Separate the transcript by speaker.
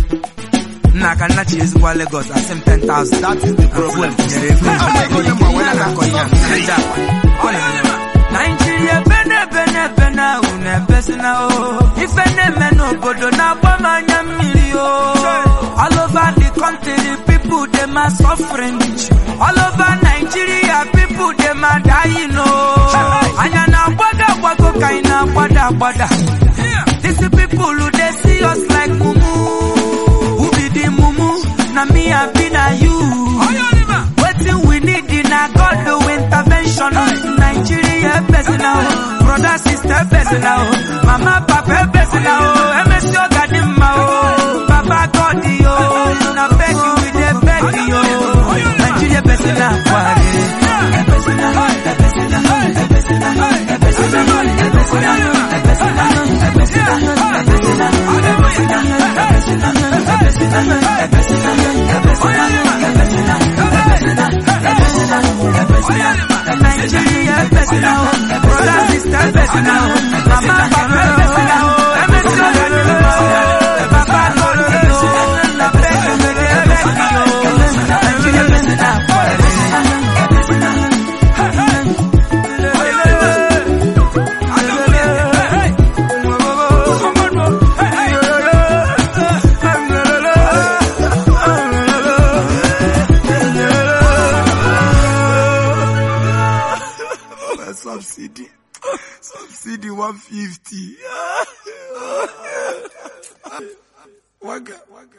Speaker 1: nna ka nna chi ezigbo Lagos asị m 10,000
Speaker 2: That is the problem.
Speaker 1: nyere ego onye na-akọ ihe a, Naija akwa. Naijiria bene bene bene unu ebesina o ife na-eme n'obodo na-agba m anya mmiri o all over the country people dem are suffering all over Nigeria people dem are dying o anya na-agbago agbago ka anyị na-agbada agbada these people dey see us like mumu who be the mumu na me abi na you wetin we need na God do intervention Nigeria person now brother sister person now mama papa person now emesi oga dị mma o papa God yo na beg you we dey beg yo Nigeria person na kwari Nigeria person now brother sister person now mama papa person now emesi oga dị mma o papa God yo na beg you we dey beg yo Nigeria person na kwari
Speaker 2: Subsidy. Subsidy 150. Waga, waga.